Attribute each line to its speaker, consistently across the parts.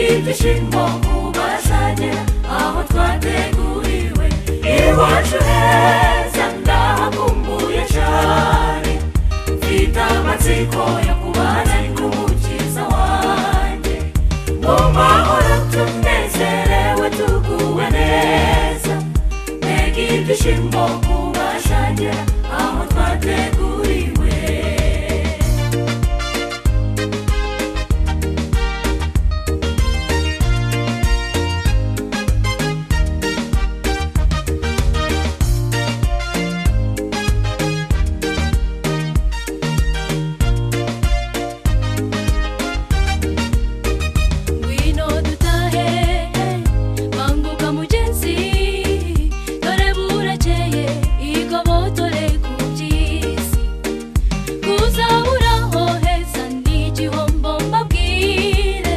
Speaker 1: ibyishimo ku basage aho twateguriwe iwacu heza ndahakumbuye cyane mfite amatsiko yo kubana ariko umukiza wanjye mu mahoro tunezerewe tuguwe neza mbega ibyishimo ku basage aho twateguriwe
Speaker 2: ngwino dutahe banguka mugenzi dore burakeye igobotore ku by'isi kuzaburaho heza ni igihombo mbabwire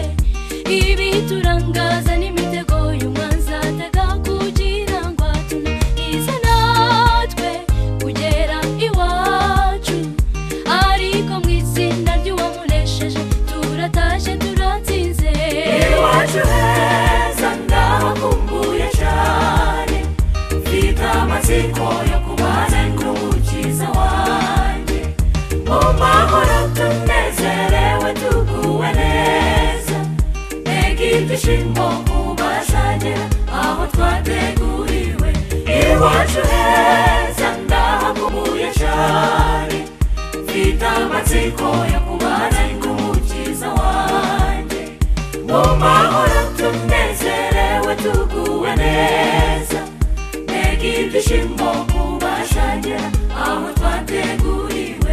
Speaker 2: ibi turangaza n'imitego y'umwanzi atega kugira ngo atunize natwe kugera iwacu ariko mu itsinda ry'uwamunesheje turatashye turatsinze
Speaker 1: iwacu heza ndahakumbuye cyane mfite amatsiko yo kubana n'umukiza wanjye mu mahoro tunezerewe tuguwe neza mbega ibyishimo ku basage aho twateguriwe iwacu heza ndahakumbuye cyane mfite amatsiko yo kubana n'umukiza wanjye mu mahoro tunezerewe tuguwe neza mbega ibyishimo ku bashange aho twateguriwe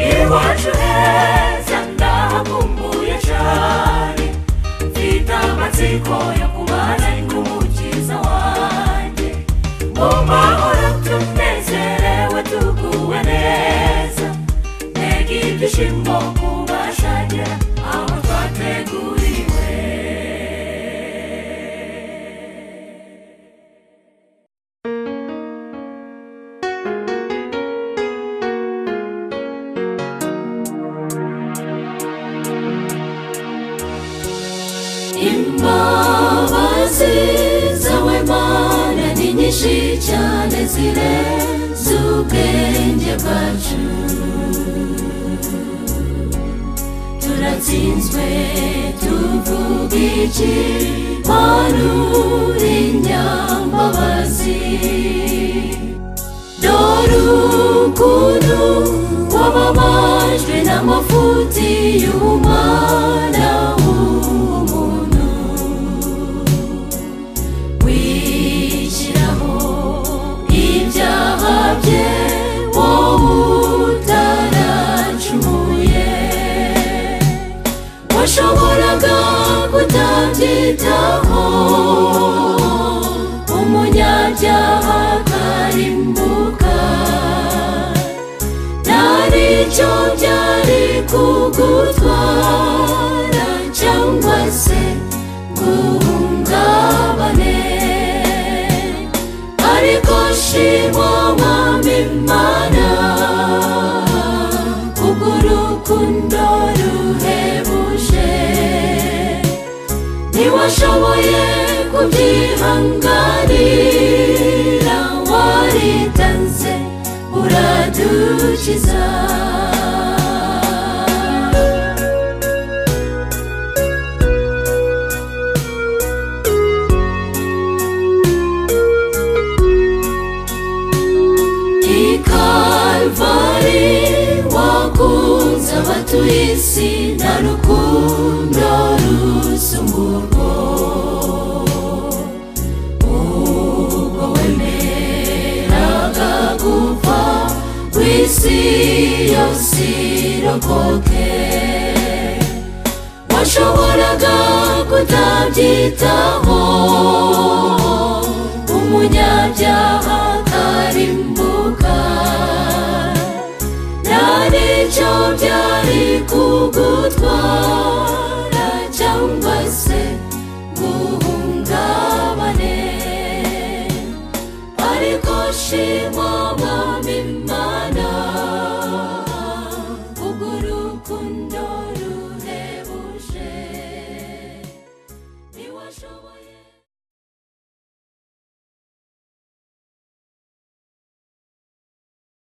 Speaker 1: iwacu heza ndahakumbuye cyane mfite amatsiko yo kubana n'umukiza wanjye mu mahoro tunezerewe tuguwe neza mbega ibyishimo ku bashange aho twateguriwe
Speaker 2: imbabazi zawe mana ni nyinshi cyane zirenze ubwenge bwacu turatsinzwe tuvuga iki mana uri nyambabazi dore ukuntu wababajwe n'amafuti y'umwana w'umuntu wishyiraho ibyaha bye wowe utaracumuye washoboraga kutabyitaho umunyabyaha akarimbuka nta n'icyo byari kugutwara cyangwa se guhungabane ariko shimwa mwami mana kubw'urukundo ruhebuje ntiwashoboye kubyihanganira waritanze uradukiza i kalvari wakunze abatuye isi na rukundo rusumburwa ubwo wemeraga gupfa kw'isi yose irokoke washoboraga kutabyitaho umunyabyaha akarimbuka nta n'icyo byari kugutwara cyangwa se guhungabane ariko shimwa mwami mana kubw'urukundo ruhebuje niwe dushoboye